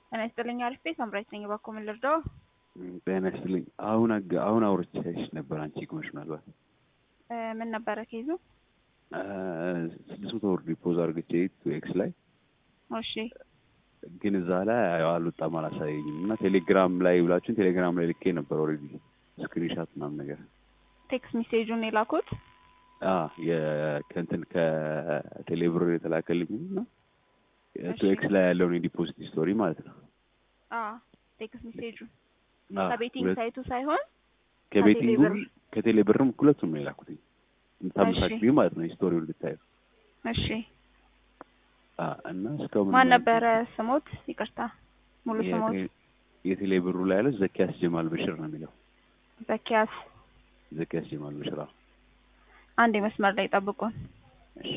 ጤና ይስጥልኝ አሪፍ ቤት አምራች ነኝ። እባክዎ ምን ልርዳዎ? ጤና ይስጥልኝ። አሁን አግ- አሁን አውርቼሽ ነበር አንቺ ግመሽ ምናልባት እ ምን ነበረ ኬዙ? ስድስት መቶ ብር ዲፖዝ አድርግቼ ቱ ኤክስ ላይ እሺ ግን እዛ ላይ አልወጣም አላሳየኝም እና ቴሌግራም ላይ ብላችሁን ቴሌግራም ላይ ልኬ ነበር ኦልሬዲ ስክሪንሻት ምናምን ነገር ቴክስት ሜሴጁን የላኩት አ የከንትን ከቴሌብር የተላከልኝ እና ቱ እሺ። ኤክስ ላይ ያለውን የዲፖዚት ስቶሪ ማለት ነው። አ ቴክስት ሜሴጁን አ ከቤቲንግ ሁለት- ሳይቱ ሳይሆን ከቤቲንግ ከቴሌብር። ከቴሌብርም ሁለቱም ነው የላኩትኝ እንታመሳክሪ እሺ። ማለት ነው ስቶሪውን ልታዩ እሺ አ እና እስካሁን ማን ነበረ ስሞት? ይቅርታ ሙሉ ስሞት የቴ- የቴሌብሩ ላይ ያለው ዘኪያስ ጀማል በሽር ነው የሚለው ዘኪያስ። ዘኪያስ ጀማል በሽር አዎ። አንድ መስመር ላይ ጠብቁን። እሺ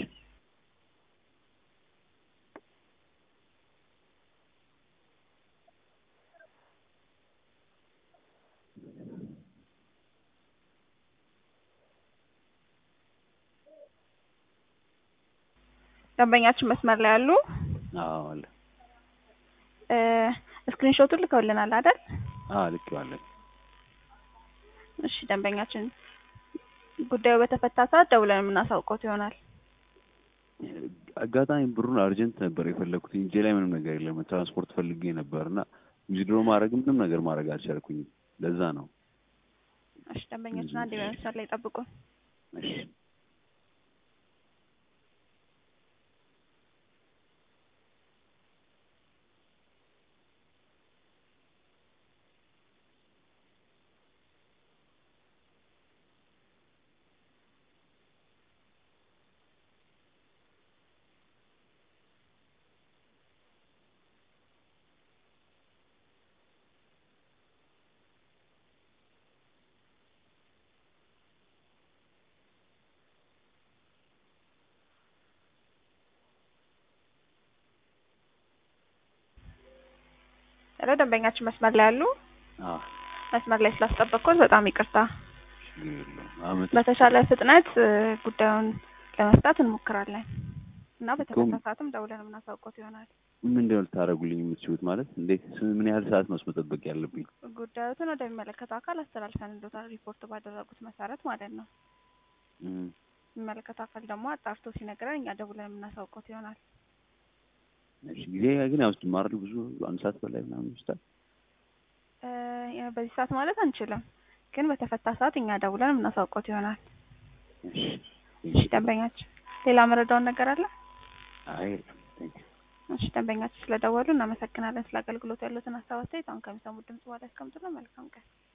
ደንበኛችን መስመር ላይ ያሉ አዎ አለ እ ስክሪንሾቱን ልከውልናል አይደል? አዎ ልኬዋለሁ እሺ ደንበኛችን ጉዳዩ በተፈታ ሰዓት ደውለን የምናሳውቀው ይሆናል። አጋጣሚ ብሩን አርጀንት ነበር የፈለግኩት እንጂ ላይ ምንም ነገር የለም ትራንስፖርት ፈልጌ ነበር እና ዊዝድሮ ማድረግ ምንም ነገር ማድረግ አልቻልኩኝም ለዛ ነው እሺ ደንበኛችን አንድ በመስመር ላይ ጠብቁን። እሺ ሄሎ ደንበኛችን መስመር ላይ ያሉ አዎ መስመር ላይ ስላስጠበቅኩት በጣም ይቅርታ። ችግር የለውም አመት በተሻለ ፍጥነት እ ጉዳዩን ለመፍታት እንሞክራለን እና በተፈታ ሰዓትም ደውለን የምናሳውቀው ይሆናል። ምንድን ነው ልታደርጉልኝ የምትችሉት ማለት እንዴት ስ- ምን ያህል ሰዓት ነው መጠበቅ ያለብኝ ጉዳዩትን ወደሚመለከተው አካል አስተላልፈን እንደታል ሪፖርት ባደረጉት መሰረት ማለት ነው። እም፣ የሚመለከተው አካል ደግሞ አጣርቶ ሲነግረን እኛ ደውለን የምናሳውቀው ይሆናል። እሺ ጊዜ ግን ያወስድማል ብዙ አንድ ሰዓት በላይ ምናምን ይወስዳል እ ያ በዚህ ሰዓት ማለት አንችልም፣ ግን በተፈታ ሰዓት እኛ ደውለን የምናሳውቀው ይሆናል። እሺ እሺ ደንበኛችን ሌላ መረዳውን ነገር አለ? አይ የለም ቴንክ ዩ እሺ ደንበኛችን ስለደወሉ እናመሰግናለን። ስለ አገልግሎት ያሉትን ሀሳብ አስተያየት አሁን ከሚሰሙት ድምጽ በኋላ ያስቀምጡልን። መልካም ቀን።